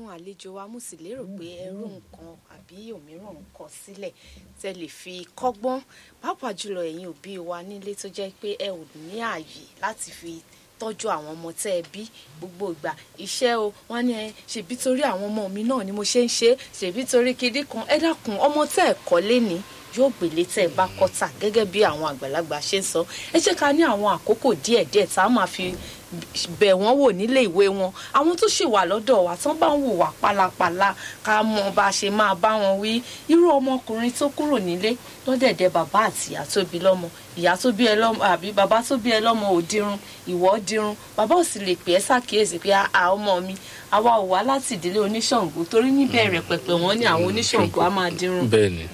àlejò wa mo sì lérò pé ẹrú nǹkan àbí òmíràn nǹkan sílẹ̀ tẹ́ lè fi kọ́gbọ́n pàápàá jùlọ ẹ̀yin òbí wa nílé tó jẹ́ pé ẹ ò ní ààyè láti fi tọ́jú àwọn ọmọ tẹ́ ẹ bí gbogbo ìgbà iṣẹ́ o wọ́n ní ẹ ṣèbí torí àwọn ọmọ mi náà ni mo ṣe ń ṣe ṣèbí torí kiri kan ẹ dákun ọmọ tẹ́ ẹ kọ́ lé ní yóò gbélé tẹ́ ẹ bá kọ́tà gẹ́gẹ́ bí àwọn àgbàlagbà ṣe ń sọ ẹ jẹ́ ká ní àwọn àkókò díẹ̀díẹ̀ tá a máa fi bẹ̀ wọ́n wò nílé ìwé wọn àwọn tó ṣì wà lọ́dọ̀ wa tán bá ń wò wá pálapàla ká mọ bá a ṣe máa bá wọn wí irú ọmọkùnrin tó kúrò nílé lọ́dẹ̀dẹ̀ bàbá àti ìyá tó bí lọ́mọ ìyá tó bí ẹ lọ́mọ àbí bàbá tó bí ẹ lọ́mọ ò dirun ìwọ dirun bàbá ò sì lè pè é ṣàkíyèsí pé a ọmọ mi àwa ò wá láti ìdílé oníṣàngó torí níbẹ̀rẹ̀ pẹ̀pẹ̀ wọ́n ní àwọn oníṣàngó á máa dirun bẹ́ẹ̀ ni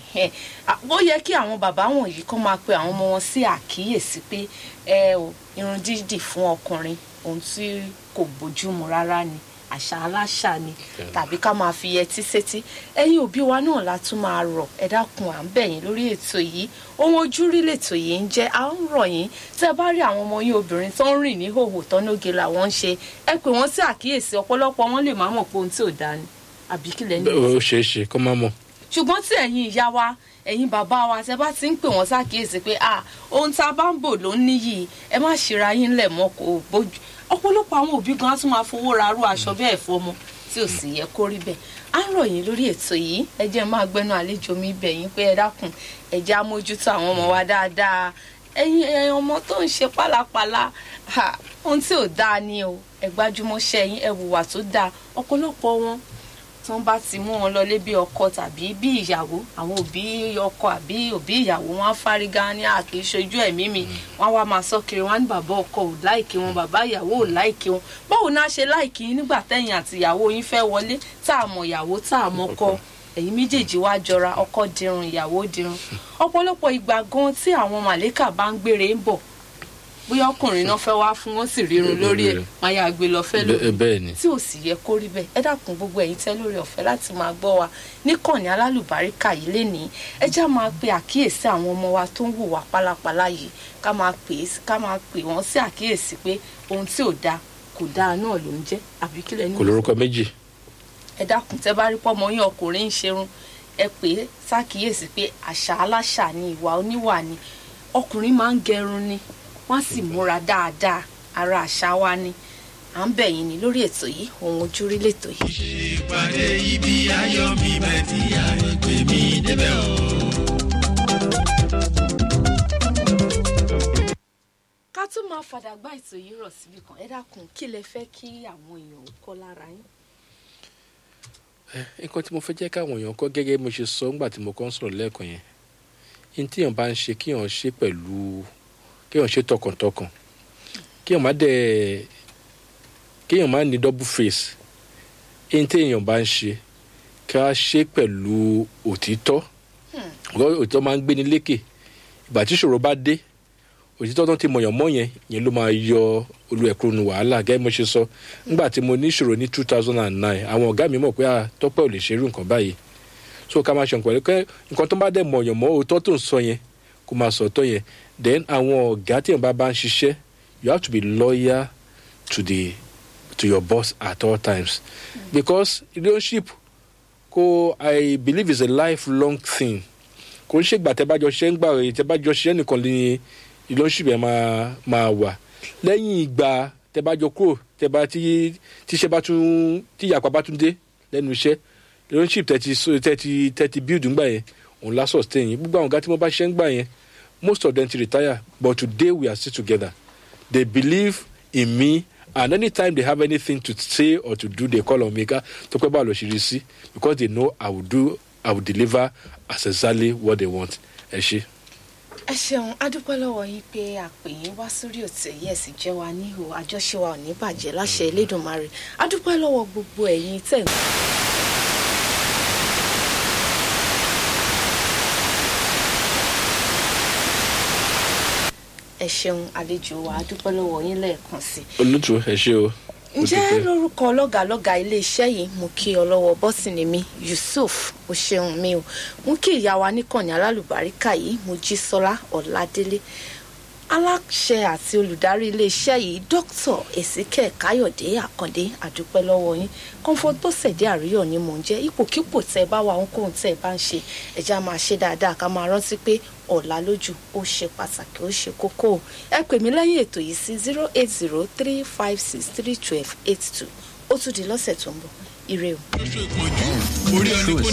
ó yẹ kí àwọn bàbá wọ̀nyí kọ́ máa pe àwọn ọmọ wọn sí àkíyèsí pé ẹ ò irun dídì fún ọkùnrin ohun tí kò bójúmu rárá ni àṣà aláṣà ni tàbí ká máa fi yẹtí sétí ẹ̀yin òbí wa náà la tún máa rọ̀ ẹ dákun à ń bẹ̀ yín lórí ètò yìí ohun ojúrí lètò yìí ń jẹ́ à ń rọ̀ yín tẹ́ bá rí àwọn ọmọ yín obìnrin tó ń rìn ní hòhò tọ́nóge làwọn ń ṣe ẹ pè wọ́n sí àkíyèsí ọ̀pọ̀lọpọ̀ wọn lè má mọ̀ pé ohun tí ò dáa ni àbí kí lẹ́ni ó ṣeé ṣe kó má mọ̀ ṣùgbọ́n tí ẹ̀yin ìyá wa ẹ̀yin bàbá wa tẹ bá ti ń pè wọ́n ṣàkíyèsí pé ah ohun tá a bá ń bò ló ń níyì ẹ má ṣera yín lẹ̀ mọ́ kó bójú ọ̀pọ̀lọpọ̀ àwọn òbí gan á tún máa fowó ra arú aṣọ bẹ́ẹ̀ fọmọ tí ò sì yẹ kó rí bẹ́ẹ̀ á ń rọ̀ yín lórí ètò yìí ẹ jẹ́ máa gbẹ́nu àlejò mi bẹ̀ yín pé ẹ dákun ẹ jẹ́ amójútó àwọn ọmọ wa dáadáa ẹ̀yin ẹ̀yin ọmọ tó ń ṣe pálapàla ohun tí ò dáa ni o ẹ gbájúmọ́ṣẹ́ yín ẹ hùwà tó dáa ọ̀pọ̀lọpọ̀ wọn tí wọ́n bá ti mú wọn lọlé bí ọkọ tàbí bí ìyàwó àwọn òbí ọkọ àbí òbí ìyàwó wọn á fárígá ní àkè ìṣojú ẹ̀mí mi wọ́n wá máa sọ kiri wọn ní bàbá ọkọ ò láìkí wọn bàbá ìyàwó ò láìkí wọn báwo náà ṣe láìkí yín nígbà tẹ̀yìn àti ìyàwó yín fẹ́ wọlé tá a mọ̀ ìyàwó tá a mọ̀ kọ ẹ̀yin méjèèjì wá jọra ọkọ dirun ìyàwó dirun ọ̀pọ̀lọpọ̀ ìgbà gan tí àwọn màlẹ́kà bá ń gbére ń bọ̀ bóyá ọkùnrin náà fẹ́ wá fún wọn sì rírun lórí ẹ̀ máa yà gbé lọ fẹ́ lórí bẹ́ẹ̀ ni tí ò sì yẹ kó rí bẹ́ẹ̀ ẹ dákun gbogbo ẹ̀yin tẹ́ lórí ọ̀fẹ́ láti máa gbọ́ wa níkànnì alálùbáríkà yìí lénìí ẹ já máa pe àkíyèsí àwọn ọmọ wa tó ń hùwà pálapàla yìí ká máa pè é ká máa pè wọ́n sí àkíyèsí pé ohun tí ò dáa kò dáa náà ló ń jẹ́ àbí kílẹ̀ ní kò lórúkọ méjì ẹ dákun tẹ́ bá rí pọ́mọ yín ọkùnrin ń ṣerun ẹ pè é ṣàkíyèsí pé àṣà aláṣà ni ìwà oníwà ni ọkùnrin máa ń gẹrun ni wọ́n sì múra dáadáa ara àṣà wa ni à ń bẹ̀ yín ni lórí ètò yìí ohun ojúrí lètò yìí. ìpàdé ibi ayọ̀ mi bẹ̀ tí àgbègbè mi débẹ̀ o. ká tún máa fàdàgbà ètò yìí rọ̀ síbi kan ẹ dákun kí lẹ fẹ́ kí àwọn èèyàn ó kọ́ lára yín. nǹkan tí mo fẹ́ jẹ́ káwọn èèyàn kọ́ gẹ́gẹ́ bí mo ṣe sọ nígbà tí mo kọ́ ń sọ̀rọ̀ lẹ́ẹ̀kan yẹn ní tíyàn bá ń ṣe kíyàn ṣe pẹ̀lú kéèyàn ṣe tọkàntọkàn kéèyàn má dẹ̀ kéèyàn má ní double face ẹni téèyàn bá ń ṣe ká ṣe pẹ̀lú òtítọ́ òtítọ́ máa ń gbéni lékè ìgbà tí ìṣòro bá dé òtítọ́ tó ti mọ̀yàn mọ́ yẹn yẹn ló máa yọ olú ẹ̀kúrò nu wàhálà gẹ́gẹ́ mo ṣe sọ nígbà tí mo ní ìṣòro ní two thousand and nine àwọn ọ̀gá mi mọ̀ pé tọ́pẹ́ ò lè ṣerú nǹkan báyìí so ká máa ṣe nǹkan pẹ̀lú nǹkan tó bá dẹ̀ mọ̀yàn mọ́ òótọ́ tó ń sọ yẹn kó máa sọ ọ̀tọ̀ yẹn then àwọn ọ̀gá tí èèyàn bá bá ń ṣiṣẹ́ you have to be loyal to the to your boss at all times because relationship kò i believe is a lifelong thing kò ń ṣègbà tẹ́ bá jọ ṣiṣẹ́ ń gbà rẹ̀ tẹ́ bá jọ ṣiṣẹ́ nìkan ní relationship yẹn máa máa wà lẹ́yìn ìgbà tẹ́ bá jọ kúrò tẹ́ bá tí tíṣẹ́ bá tún tí ìyàpá bá tún dé lẹ́nu iṣẹ́ relationship tẹ́ ti tẹ́ ti tẹ́ ti build ńgbà yẹn òun lásọ̀ stay yẹn gbogbo àwọn ọ̀gá tí mo bá ṣiṣẹ́ ń gbà yẹn most of them to retire but today we are still together they believe in me and anytime they have anything to say or to do they call on me ká tó pẹ́ bá lọ ṣe rí sí because they know i will do i will deliver as exactly what they want ẹ ṣe. ẹ ṣeun adúpẹ́ lọ́wọ́ yín pé àpè yín wá sórí òtẹ̀ yìí ẹ̀ sì jẹ́ wa níhò àjọṣe wa ò ní bàjẹ́ láṣẹ Elédùmarè adúpẹ́ lọ́wọ́ gbogbo ẹ̀yin tẹ̀ ń. ẹ ṣeun àlejò wa adúpẹ́ lọ́wọ́ yín lẹ́ẹ̀kan sí i. olùtú ẹ ṣe o. ǹjẹ́ lórúkọ lọ́gàlọ́gà iléeṣẹ́ yìí mo kí ọlọ́wọ́ bọ́sìnì mi Yusuf o ṣeun mi o mo kí ìyá wa níkànnì alálùbáríkà yìí mo jí sọlá ọ̀làdélé aláṣẹ àti olùdarí iléeṣẹ́ yìí dr èsìkẹ́ káyọ̀dé àkàndé àdúpẹ́ lọ́wọ́ yín comfort bọ́sẹ̀dé àríyọ̀ ni mò ń jẹ́ ipòkípò tẹ́ ẹ bá wà ohunkóhun tẹ́ ẹ bá ń ṣe ẹ̀já máa ṣe dáadáa ká máa rántí pé ọ̀la lójú ó ṣe pàtàkì ó ṣe kókó ẹ pè mí lẹ́yìn ètò yìí sí zero eight zero three five six three twelve eight two ó tún di lọ́sẹ̀ tó ń bọ̀ ire o. lóṣù ìpọ́njú orí ọdún kò